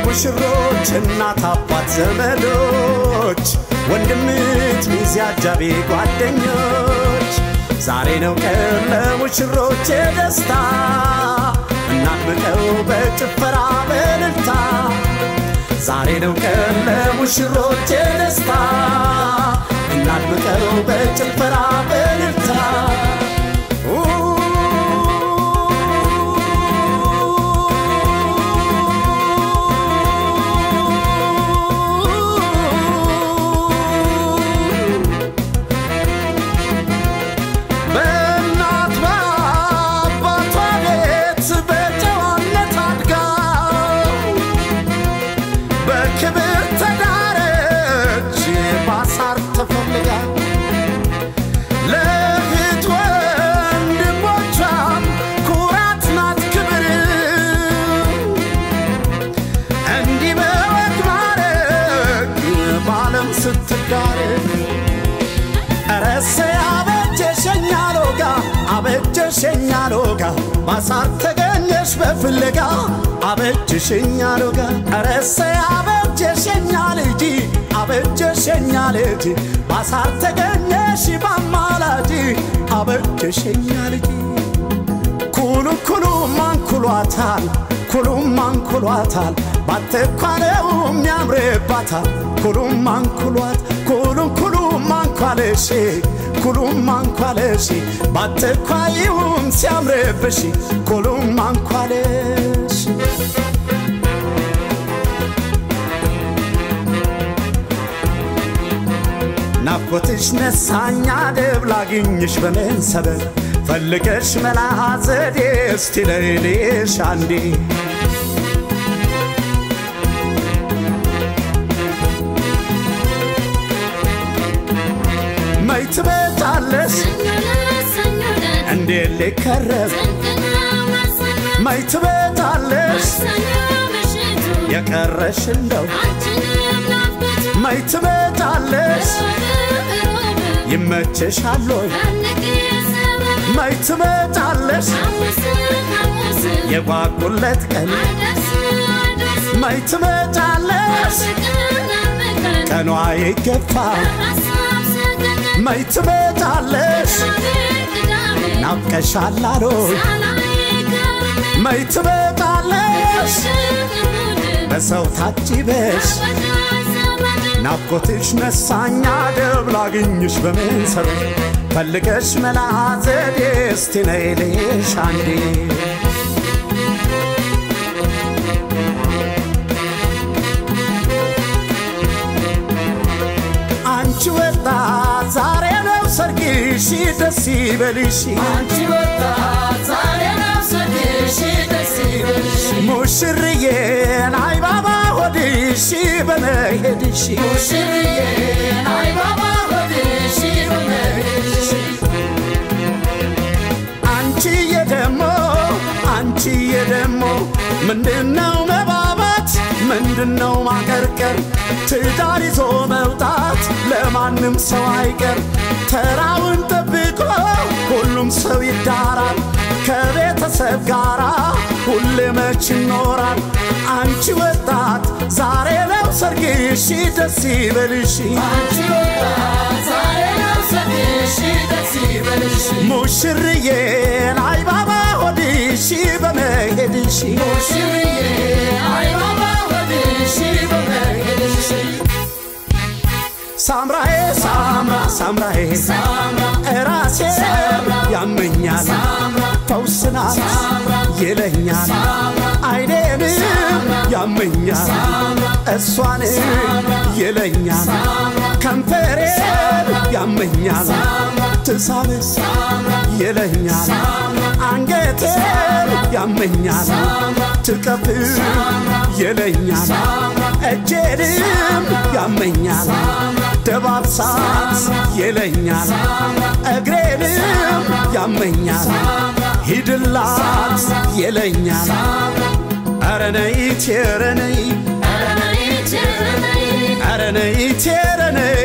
ሙሽሮች እናት አባት ዘመዶች ወንድምት ሚዜ አጃቢ ጓደኞች ዛሬ ነው ቀን ለሙሽሮች የደስታ እናድምቀው በጭፈራ በእልልታ ዛሬ ነው ቀን ለሙሽሮች የደስታ እናድምቀው በጭፈራ በእልልታ በእናት በአባቷ ቤት በጨዋነት አድጋ በክብር ተዳረች ባሳር ተፈልጋ ለእህት ወንድሞቿም ኩራት ናት ክብር እንዲህ በወግ ማረግ በዓለም ስትዳረግ ረሰ አበጀሸኛ ሎጋ አበጀሸኛ ሎጋ ማሳር ተገኘሽ በፍለጋ አበጀሸኛ ሎጋ ረሰ አበጀሸኛ ልጅ አበጀሸኛ ልጅ ማሳር ተገኘሽ ባማላጅ አበጀሸኛ ልጅ ኩሉ ኩሉ ማንኩሏታል ኩሉም ማንኩሏታል ባትኳለውም ያምርባታል ኩሉም ማንኩሏት ኩሉም ኩሉም ማንኳለሽ ኩሉም ማንኳለሽ ባትኳይውም ሲያምርብሽ ኩሉም ማንኳለሽ ናፍቆትሽ ነሳኛ ደብ ላግኝሽ በምን ሰበብ ፈልገሽ መላ ዘዴ እስቲ ለሌሽ አንዴ መች ትመጫለሽ እንዴት ሊከረብ መች ትመጫለሽ የቀረሽ እንደው መች ትመጫለሽ ይመችሻል ወይ መች ትመጫለሽ የጓጉለት ቀን መች ትመጫለሽ ቀኗ ይገፋ መች ትመጫለሽ ናፍቀሻል አሎይ መች ትመጫለሽ በሰው ታጅበሽ ናፍቆትሽ ነሳኛ ደብ ላግኝሽ በምን ሰበብ ፈልገሽ መላ ዘዴ እስቲ ነይልሽ አንዴ አንቺ ወጣት ዛሬ ነው ሰርግሽ ደስ ይበልሽ አንቺ ወጣት ዛሬ ነው ሰርግሽ ደስ ይበልሽ ሙሽርዬን አይባባ ሆድሽ በመሄድሽ ሙሽርዬ አይባባ ሆድሽ በመሄድሽ አንቺዬ ደሞ አንቺዬ ደሞ ምንድነው መባባት ምንድነው ማቀርቀር ትዳር ይዞ መውጣት ለማንም ሰው አይቀር ተራውን ጠብቆ ሁሉም ሰው ይዳራል ከቤተሰብ ጋራ ሁሌ መች ይኖራል አንቺ ወጣት ዛሬ ነው ሰርግሽ ደስ ይበልሽ አንቺ ወጣት ዛሬ ነው ሰርግሽ ደስ ይበልሽ ሙሽርዬን አይባባ ሆድሽ በመሄድሽ ሙሽርዬ አይባባ ሆድሽ በመሄድሽ ሳምራዬ ሳምራ ሳምራዬ ሳምራ እራሴ ያመኛል ፈውስናት ይለኛል አይኔንም ያመኛል እሷን ይለኛል ከንፈሬ ያመኛል ትሳብስ ይለኛል አንገቴን ያመኛል ትቀፍ ይለኛል እጄንም ያመኛል ደባብሳት ይለኛል እግሬንም ያመኛል ሂድላት ይለኛል ኧረ ነይት ኧረ ነይ ኧረ ነይት ኧረ ነይ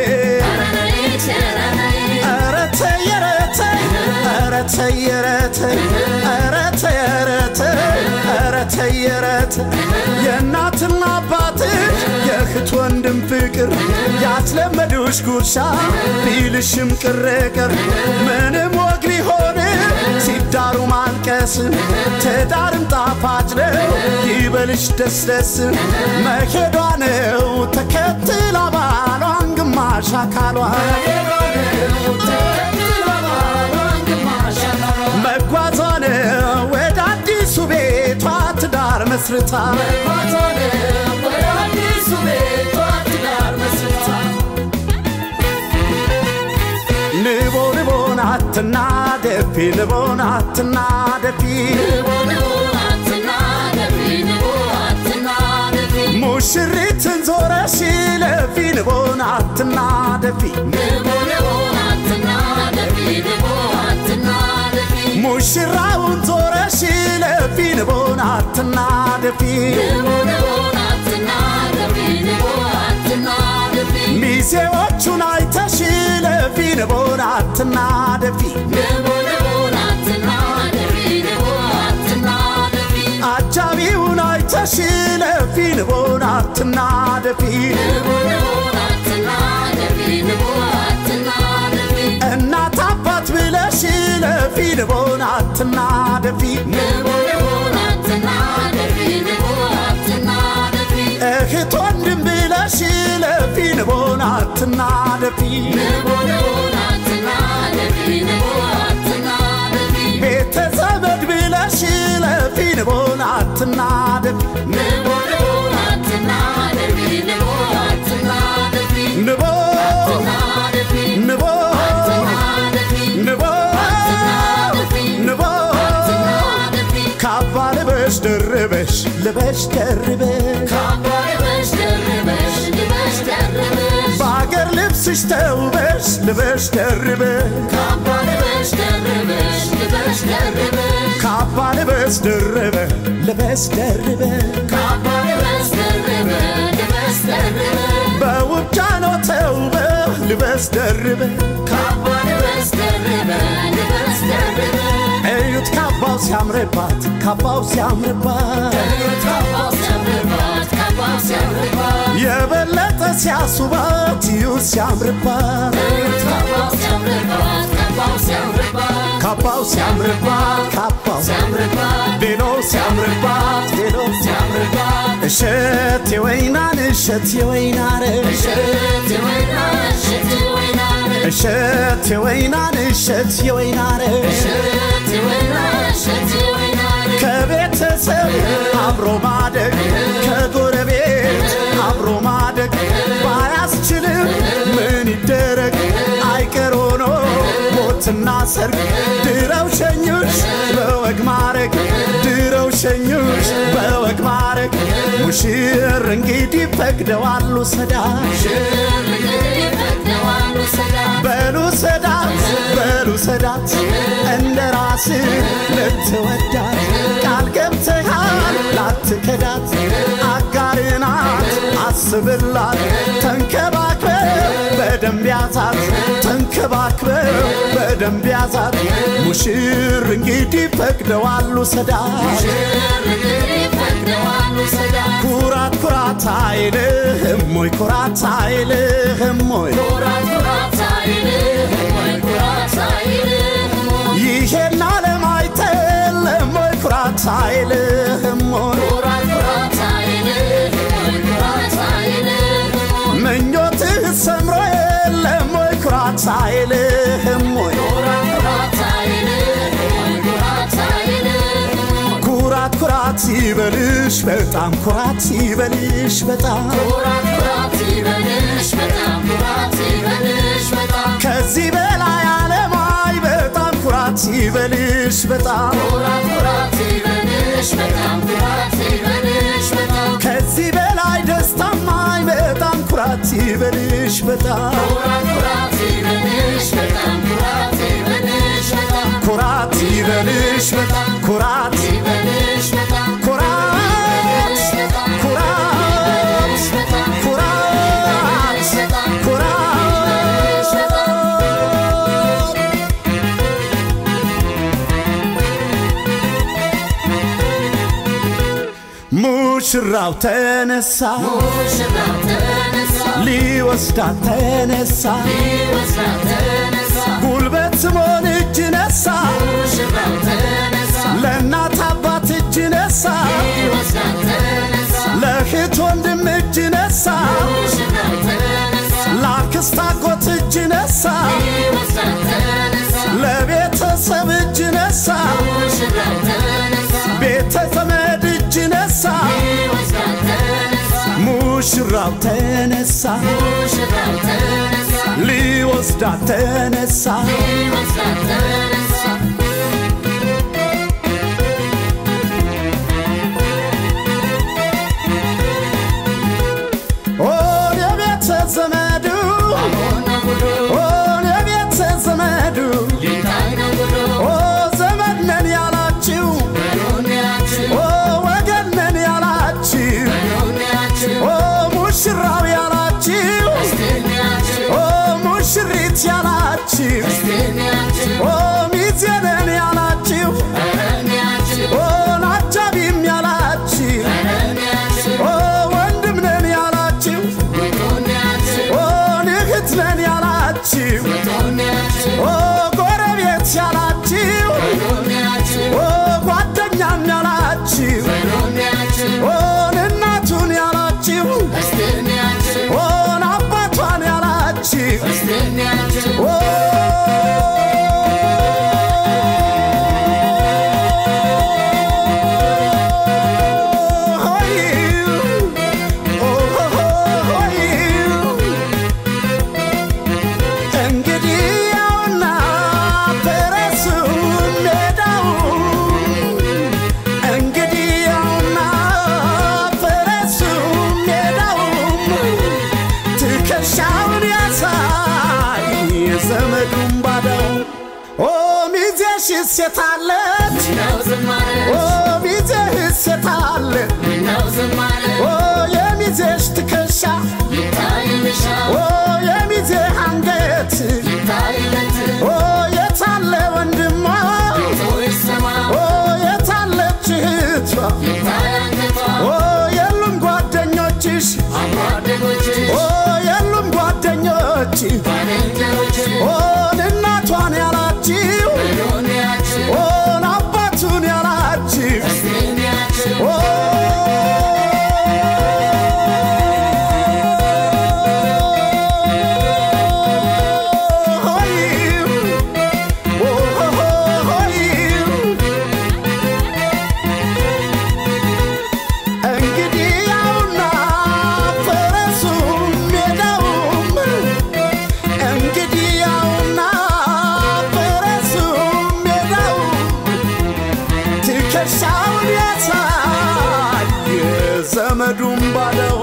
ኧረ ተይ ኧረ ተይ ኧረ ተይ ኧረ ተይ ኧረ ተይ ኧረ ተይ ኧረ ተይ ኧረ ተይ የእናትና አባ ፍቅር ያስለመዱሽ ጉርሻ ቢልሽም ቅርቅር ምንም ወግ ሊሆን ሲዳሩ ማልቀስ ትዳርም ጣፋጭ ነው ይበልሽ ደስ ደስ መሄዷ ነው ተከትላ ባሏን ግማሽ አካሏን መጓዟ ነው ወደ አዲሱ ቤቷ ትዳር መስርታ ንቦ ንቦን አትናደፊ ንቦን አትናደፊ ሙሽሪትን ዞረሽ ለፊ ንቦን አትናደፊ ሙሽራውን ዞረሽ ለፊ ንቦን አትናደፊ ሚዜዎቹን አይተሽ ለፊ ንቦን አትናደፊ አጃቢውን አይተሽ ለፊ ንቦን አትናደፊ እናት አባት ብለሽ ለፊ ንቦን አትናደፊ እህት ወንድም ብለሽ ለፊ ንቦን አትናደፊ ቤተ ዘመድ ብለሽ ለፊ ንቦን አትናደፊ ንቦ ንቦ ንቦ ንቦ ካባ ልበሽ ደርበሽ ልበሽ ደርበሽ በአገር ልብስሽ ተውበሽ ልበሽ ደርበሽ ካባ ልበስ ደርበ ልበስ ደርበ በውብ ጃኖ ተውበ ልበስ ደርበ እዩት ካባው ሲያምርባት ካባው ሲያምርባት የበለጠ ሲያሱባት እዩት ሲያምርባት ካባው ሲያምርባት ካባው ቬሎ ሲያምርባት ቬሎ እሸት የወይናን እሸት የወይናን እሸት የወይናን እሸት የወይናን ከቤተሰብ አብሮ ማደግ ከጎረቤት አብሮ ማደግ ባያስችልም ምን ይደረግ አይቀር ሆኖ ሞትና ሰርግ ድረው ሸኙሽ በወግ ማረግ ድረው ሸኙሽ በወግ ማረግ ሙሽር እንግዲህ ፈቅደዋሉ ሰዳሽ በሉ ሰዳት በሉ ሰዳት እንደ ራስ ልትወዳት ቃል ገብተሃል ላትከዳት አጋርናት አስብላት ተንከባክበ በደንብ ያዛት ተንከባክበ በደንብ ያዛት ሙሽር እንግዲህ ፈቅደዋሉ ሰዳት ኩራት ኩራት አይልህም ሞይ ኩራት አይልህም ሞይ ይሄን ዓለም አይተለም ሞይ ኩራት አይልህም ሞይ ምኞትህ ሰምሮ የለም ሞይ ኩራት አይልህም ሞይ ኩራት ኩራት ይበልሽ በጣም ኩራት ይበልሽ በጣም ከዚህ በላይ አለማይ በጣም ኩራት ይበልሽ በጣም ከዚህ በላይ ደስታማይ በጣም ኩራት ይበልሽ በጣም ኩራት ይበልሽ በጣም ኩራት ኩራት ኩራት ኩራት ኩራት ሙሽራው ተነሳ ሊወስዳት ተነሳ ሊወስዳት ተነሳ ጉልበት ስሞን እጅ ነሳ ሙሽራው ተነሳ ለእናት አባት እጅ ነሳ ሊወስዳት ተነሳ ለእህት ወንድም እጅ ነሳ ሙሽራው ተነሳ ለአክስት አጎት እጅ ነሳ ሊወስዳት ተነሳ ለቤተሰብ እጅ ነሳ ሙሽራው ተነሳ ቤተ ዘመድ እጅ ነሳ ሊወስዳት ተነሳ ሙሽራው ተነሳ ሙሽራው ተነሳ ሊወስዳት ተነሳ ሊወስዳት ተነሳ ኦን የቤተ ዘመዱ ሆነ ጉዱ ኦን የቤተ ዘመዱ ሊታይ ነው ጉዱ ኦ ዘመድ ነን ያላችሁ በዱንያችን ኦ ወገን ነን ያላችሁ በዱንያችን ኦ ሙሽራው ያላችሁ በስቲያችን ኦ ሙሽሪት ያላችሁ በስቲያችን ኦ ሚዜ ነን ያላችሁ በረኒያችን ኦ አጃቢም ያላችሁ በረኒያችን ኦ ወንድም ነን ያላችሁ በዱንያችን ኦ እህት ነን ያላችሁ በዱንያችን ኦ ጎረቤት ያላችሁ በዱንያችን ኦ ጓደኛም ያላችሁ በዱንያችን ኦን እናቱን ያላችሁ በስቲያችን ኦን አባቷን ያላችሁ በስቲያችን ኦ ሆይ ኦ ሆይ እንግዲህ ያውና ፈረሱ ሜዳው እንግዲህ ያውና ፈረሱ ሜዳው ትከሻውን ያሳይ ዘመዱን ባዳው ኦ ሚዜሽ ሴታለች ነው ዝማሬ ኦ ሚዜህ ሴታለ ነው ዝማሬ ኦ የሚዜሽ ትከሻ ይታይልሻ ኦ የሚዜህ አንገት ይታይለት ኦ የታለ ወንድሟ ይሰማ ኦ የታለች እህቷ ይታያንገቷ ኦ የሉም ጓደኞችሽ አብሮ አደጎችሽ ኦ የሉም ጓደኞች ባልንጀሮችሽ ኦን እናቷን ያላችሁ በዱንያችን ኦን አባቱን ያላችሁ በስቲያችን ኦ ሆይ ኦ ሆይ እንግዲህ ያውና ፈረሱም ሜዳውም እንግዲህ ያውና ፈረሱም ሜዳውም ትከሻውን ያሳይ ዘመዱን ባለው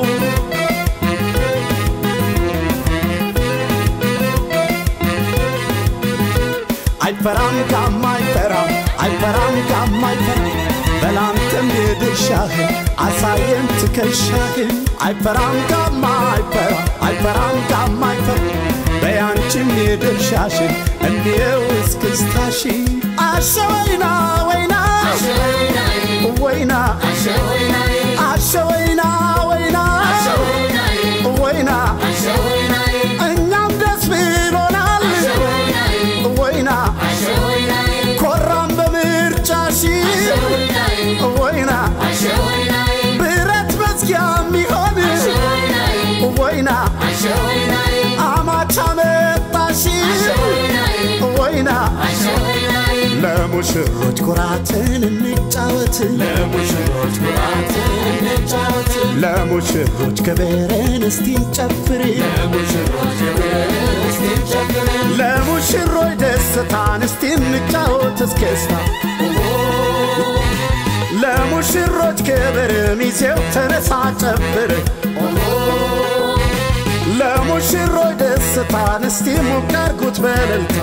አይፈራም ጋማ አይፈራም አይፈራም ጋማ አይፈራም በላንተም የድርሻህን አሳየን ትከሻህን አይፈራም ጋማ አይፈራም አይፈራም ጋማ አይፈራም በያንቺም የድርሻሽን እንየው እስክስታሽ አሸወይና ወይና አሸወይናይ ወይና አሸወይናይ አሸወይና ወይና አሸወይናይ ወይና አሸወይናይ እኛም ደስ ብሎናል አሸወይናይ ወይና አሸወይናይ ኮራም በምርጫሽ አሸወይናይ ወይና አሸወይናይ ብረት መዝጊያ የሚሆን አሸወይናይ ወይና አሸወይናይ አማቻ መጣሽ አሸወይናይ ወይና አሸወይናይ ለሙሽሮች ኩራትን እንጫወት ለሙሽሮች ኩራትን እንጫወት ለሙሽሮች ክብርን እስቲ እንጨፍር ለሙሽሮች እስቲ እንጨፍር ለሙሽሮች ደስታን እስቲ እንጫወት እስክስታ ለሙሽሮች ክብር ሚዜው ተነሳ ጨፍር ለሙሽሮች ደስታን እስቲ ሞቅ አርጉት በእልልታ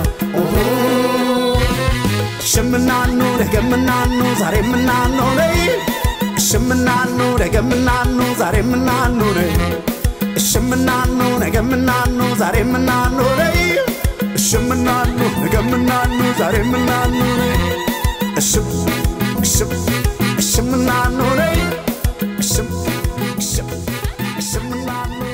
ሽምናኑ ደገምናኑ ዛሬ ምናኑ ነይ ሽምናኑ ደገምናኑ ዛሬ ምናኑ ነይ ሽምናኑ ነገምናኑ ዛሬ ምናኑ ነይ ሽምናኑ ነገምናኑ ዛሬ ምናኑ ነይ እሽም እሽም እሽምናኑ ነይ እሽም እሽም እሽምናኑ